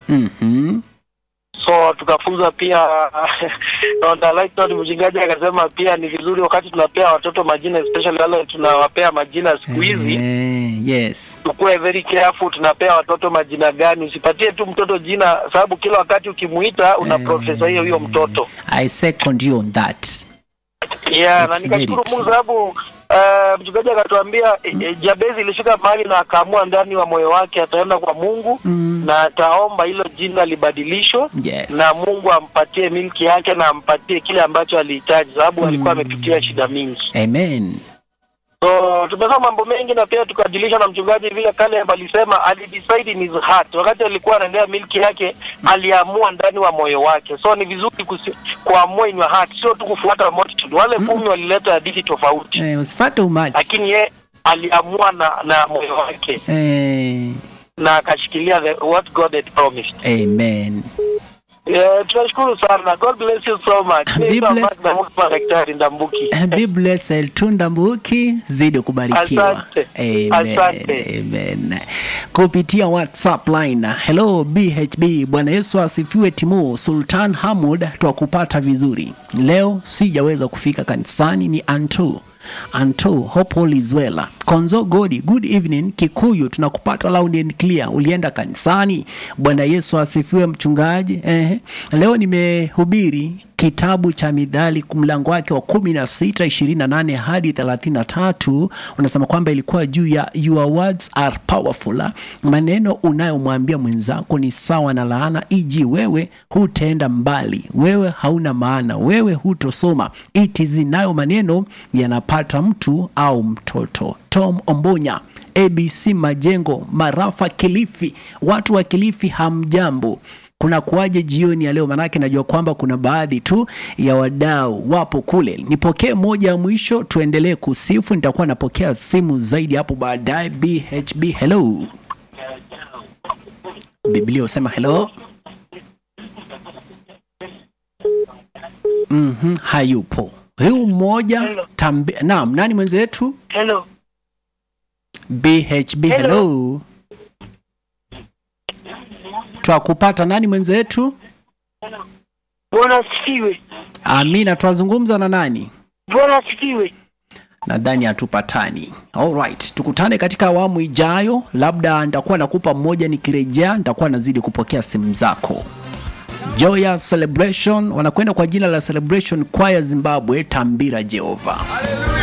Mhm. so tukafunzwa pia on the light note, mchungaji akasema pia ni vizuri wakati tunapea watoto majina especially wale tunawapea majina siku hizi Eh, yes. tukuwe very careful tunapea watoto majina gani usipatie tu mtoto jina sababu kila wakati ukimuita una Eh. profesa hiyo hiyo mtoto I second you on that. yeah, na It's nikashukuru very Mungu sababu uh, mchungaji akatuambia e, e, Jabezi ilifika mahali na akaamua ndani wa moyo wake ataenda kwa Mungu Mm. na ataomba hilo jina libadilishwe Yes. na Mungu ampatie milki yake na ampatie kile ambacho alihitaji, sababu alikuwa amepitia shida mingi. Amen. So tumesoma mambo mengi na pia tukajilisha na mchungaji vile Caleb alisema alidecide in his heart, wakati alikuwa anaendea milki yake aliamua ndani wa moyo wake. So ni vizuri kusi, kuamua in your heart, sio tu kufuata multitude. Wale kumi walileta hadithi tofauti, Eh, usifate umati. lakini ye aliamua na na moyo wake Eh, na akashikilia the, what God had promised. amen. Yeah, tunashukuru sana. God bless you so much. Be Naitwa blessed. Mark Ndambuki, Daktari Ndambuki. Be blessed Tunda Mbuki, zidi kubarikiwa. Asante. Amen. Asante. Amen. Kupitia WhatsApp line. Hello BHB, Bwana Yesu asifiwe. Timu Sultan Hamud, twakupata vizuri leo. Sijaweza kufika kanisani, ni Antu Anto, hope all is well. Konzo Godi, good evening. Kikuyu, tunakupata loud and clear. Ulienda kanisani? Bwana Yesu asifiwe, mchungaji. Ehe. Leo nimehubiri kitabu cha Midhali mlango wake wa kumi na sita ishirini na nane hadi thelathini na tatu unasema kwamba ilikuwa juu ya your words are powerful. Maneno unayomwambia mwenzako ni sawa na laana, iji wewe hutaenda mbali, wewe hauna maana, wewe hutosoma. Iti nayo maneno yanapata mtu au mtoto. Tom Ombonya ABC Majengo, Marafa, Kilifi. Watu wa Kilifi hamjambo? kuna kuwaje jioni ya leo? Manake najua kwamba kuna baadhi tu ya wadau wapo kule. Nipokee moja ya mwisho, tuendelee kusifu. Nitakuwa napokea simu zaidi hapo baadaye. BHB, hello. Biblia husema hello. Mhm, hayupo huyu mmoja Hello. tambi. Naam, nani mwenzetu? Hello. BHB, hello, Hello. twakupata. Nani mwenzetu? Bwana asifiwe. Amina, twazungumza na nani? Bwana asifiwe. nadhani hatupatani. Alright, tukutane katika awamu ijayo, labda nitakuwa nakupa mmoja, nikirejea nitakuwa nazidi kupokea simu zako. Joya Celebration wanakwenda kwa jina la Celebration Choir Zimbabwe, Tambira Jehova.